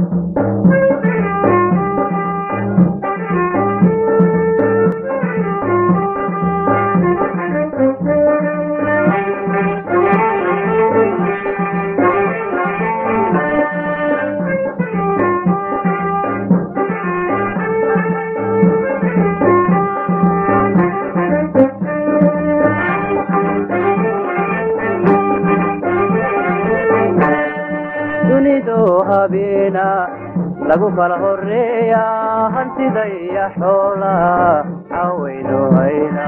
dunidu habeena lagu kala horeeya hantida iyo xoola cawaynu hayna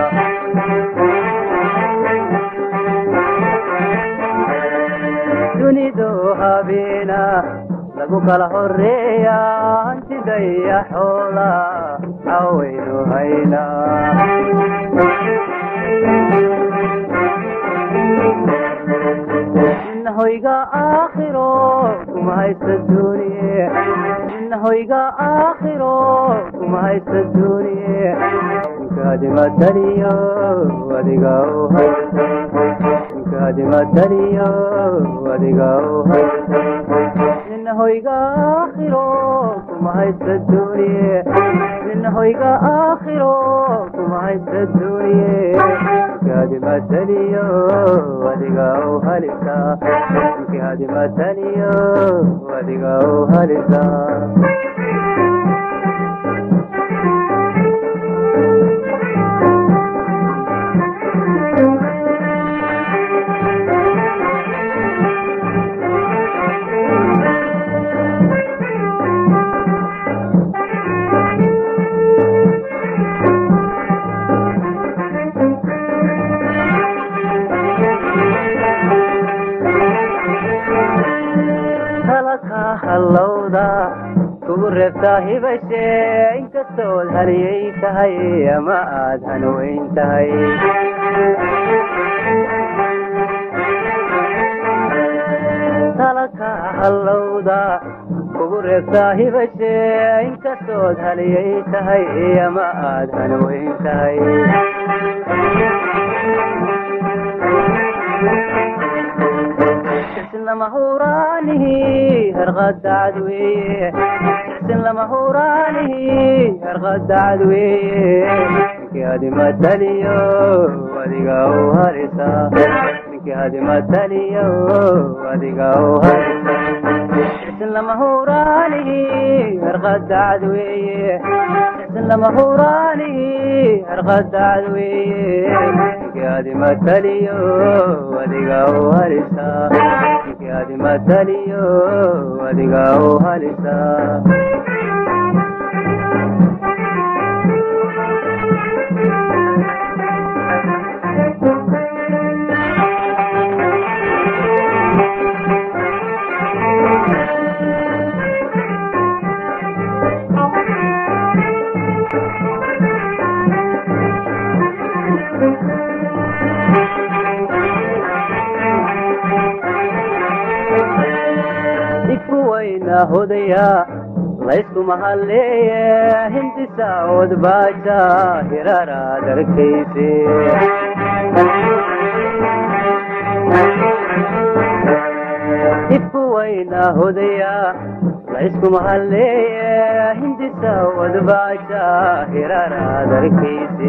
dunidu habeena lagu kala horeeya hantida iyo xoola cawaynu hayna hoyga aakhiro kuma haysta duuniye hoyga aakhiro kuma haysta duuniye inkaadimadaniyo adiga u haysta inkaadimadaniyo adiga u haysta nina hoyga aakhiro kuma haysta duuniye nina hoyga aakhiro kuma haysta duuniye inkaadimadaniyo adiga u halisa inkaadimadaniyo adiga u halisa halaka hallowda kugu reebtaa hibashe inkastood haliyay tahay ama aad hanweyn tahay halaka hallowda kugu reebtaa hibashe inkastood haliyay tahay ama aad hanweyn tahay lama huraanihi harqadacad weeye sin lama huraanihi harqadacad weeye ninkii hadimataliyo adiga u harisa ninkii hadimataliyo adiga u harisa sin lama huraanihi harqadacad weeye sin lama huraanihi harqadacad weeye ninkii hadimataliyo adiga u harisa adimataliyo adiga u halisa ikuwayna hodaya layskuma halleeye hindisa odbaaja hiraraad arkayse ikuwayna hodaya layskuma halleeye hindisa odbaaja hiraraad arkayse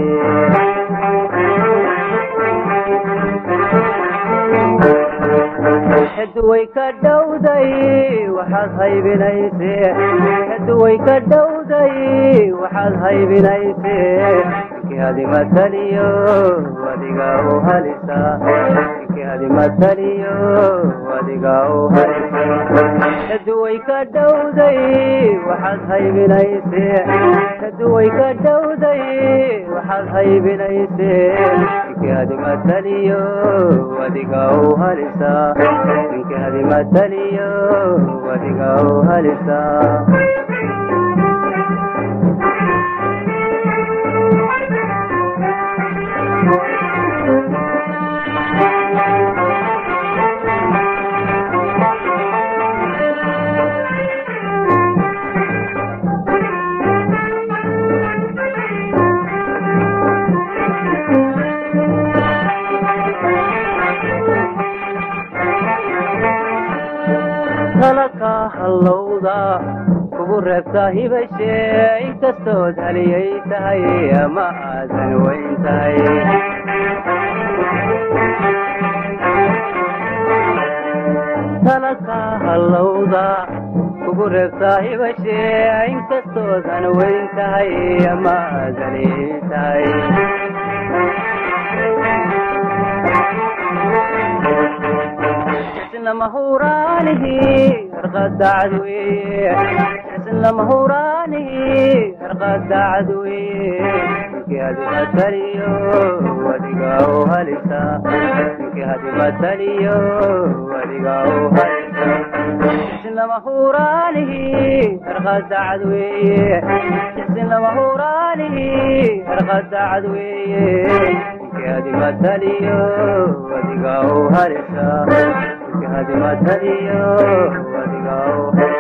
haduway ka dhowday waxaad haybinayse haduway ka dhowday waxaad haybinayse ninkii hadimataliyo adiga u halisa ninkii hadimataliyo adiga u halisa haduway ka dhowday waxaad haybinayse haduway ka dhowday waxaad haybinayse ninkii hadimataliyo adiga u halisa ninkii hadimataliyo adiga u halisa halaka hallow hallowda kugu reebtaa hibashe inkastood haliyay tahay ama aadan weyn tahay talakaa hallowda kugu reebtaa hibashe inkastoodan weyn tahay ama aadan weyn tahay mahuraanihi harqadacad weye isna mahuraanihi harqadacad weye ninkii hadimataliyo wadiga u halisa ninkii hadimataliyo wadiga u halisa isna mahuraanihi harqadacad weye isna mahuraanihi harqadacad weye ninkii hadimataliyo wadiga u halisa hadimataliyo wadiga